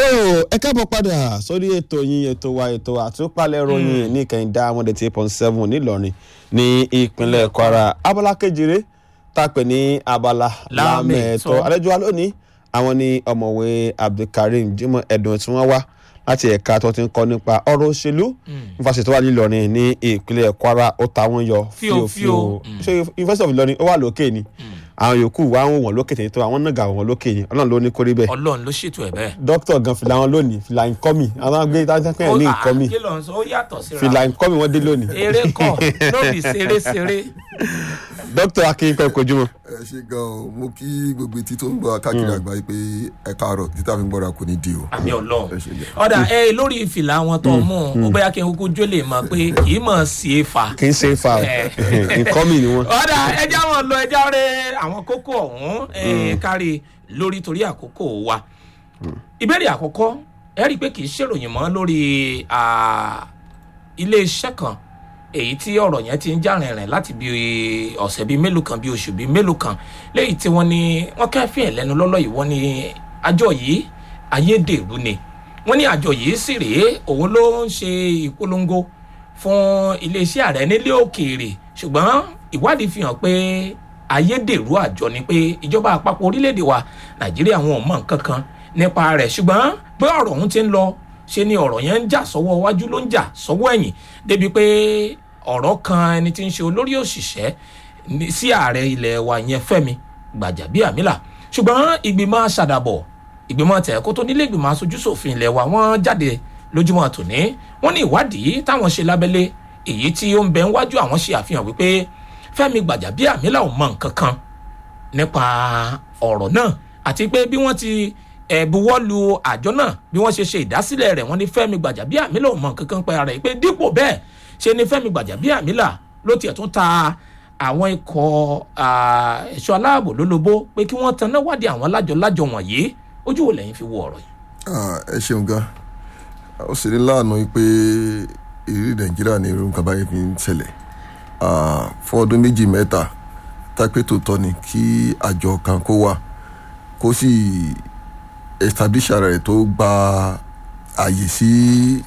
ẹ káàbọ̀ padà sórí ètò yín ètò wa ètò àtúpalẹ̀ ròyìn ní kẹ́hìndá one eighty eight point seven nílọrin ní ìpínlẹ̀ kwara abala kejìlé tá a pè ní abala lámẹ̀ẹ́tọ́ àlejò wa lónìí àwọn ní ọ̀mọ̀wé abdulkareem jimoh ẹ̀dùn tí wọ́n wá láti ẹ̀ka tó ti ń kọ́ nípa ọ̀rọ̀ òṣèlú yunifásitì wà nílọrin ní ìpínlẹ̀ kwara ó ta wọ́n yọ fíofío ṣé yunifásitì of ìlọrin ó wà lókè ni àwọn yòókù wà ń wọ̀n lókè tètè tó àwọn náà gà wọ́n lókè ni ọlọ́run ló ní kórí bẹ́ẹ̀. ọlọ́run ló ṣètò ẹ̀ bẹ́ẹ̀. dókítà gan fìlà wọn lónìí fìlà nkọ́mì àwọn gbé táwọn ní nkọ́mì kí ló ń sọ ó yàtọ̀ síra. fìlà nkọ́mì wọn dé lónìí. eré kọ lóbi ṣeré ṣeré. dókítà akínkọ́ ìkojúmọ́. ẹ ṣe gan o mo kí gbogbo etí tó ń gbọ́ káàkiri àgbáyé pé ẹ káàárọ̀ títà fi ń gbọ́ra kò ní di o. àmì ọlọ́run ẹ ṣe gan. ọ̀dà ẹ lórí ìfìlà wọn tó mú un ó bóyá kí n kúkú jó lè mọ̀ pé kì í mọ̀ sí e fa. kì í ṣe fa nkọ́mì ni wọ́n. ọ̀dà ẹja wọn lọ ẹja rẹ àwọn kókó ọ̀hún ẹ kárí lórí torí àkókò wa. ìbéèrè àkọ́kọ́ ẹ rí i pé kì í ṣèròyìn mọ́ lórí iléeṣẹ́ kan èyí tí ọ̀rọ̀ yẹn ti ń já rìnrìn láti bí ọ̀sẹ̀ bíi mélòó kan bíi oṣù bíi mélòó kan léyìí tí wọ́n ní wọ́n kẹ́fìn ẹ̀ lẹ́nu lọ́lọ́ yìí wọ́n ní àjọ yìí ayédèrú ni wọ́n ní àjọ yìí sì rèé òun ló ń ṣe ìpolongo fún iléeṣẹ́ ààrẹ nílé òkèèrè ṣùgbọ́n ìwádìí fi hàn pé ayédèrú àjọ ni pé ìjọba àpapọ̀ orílẹ̀-èdè wa nàìjíríà wọn ò mọ nǹkan kan nípa rẹ̀ ṣùgbọ́n pé ọ̀rọ̀ ọ̀hún ti ń lọ ṣe ni ọ̀rọ̀ yẹn ń jà sọ́wọ́ iwájú ló ń jà sọ́wọ́ ẹ̀yìn débi pé ọ̀rọ̀ kan ẹni tí ń ṣe olórí òṣìṣẹ́ sí ààrẹ ilẹ̀ wa yẹn fẹ́mi gbàjàbíàmílà ṣùgbọ́n ìgbìmọ̀ ṣàdàbọ̀ ìgbìmọ̀ tẹ̀kọ́ tó nílé ìgbìmọ̀ aṣojú ṣòfin ilẹ̀ wa wọ́n jáde lójúmọ́ tòní wọ́n ní ìwádìí táwọn ṣe lábẹ́lé èyí tí ó ń bẹ níwájú àwọn ṣe àfihàn wípé fẹ́mi gbàjàbíàmílà ò mọ nǹkan kan nípa ọ̀rọ̀ náà àti pé bí wọ́n ti ẹ̀bùwọ́ lu àjọ náà bí wọ́n ṣe ṣe ìdásílẹ̀ rẹ̀ wọ́n ní fẹ́mi gbàjàbíàmílà ò mọ nǹkan kan pé ara ẹ̀ pé dípò bẹ́ẹ̀ ṣe ni fẹ́mi gbàjàbíàmílà ló tiẹ̀ tún ta àwọn ikọ̀ ẹ̀ṣọ́ aláàbò lólobó pé kí wọ́n taná wádìí àwọn lájọ-lájọ wọ̀nyí ojú wo lẹ́yìn fi wo ọ̀rọ̀ yìí. ẹ ṣeun gan ó sì ní láàánú pé ìrírí nàìjíríà ní irú nǹkan báyìí fi ń ṣẹlẹ̀ fún ọdún méjì mẹ́ta tápẹ́ tó tọ́ ni kí àjọ kan kó wà kó sì establish ara rẹ̀ tó gba àyè sí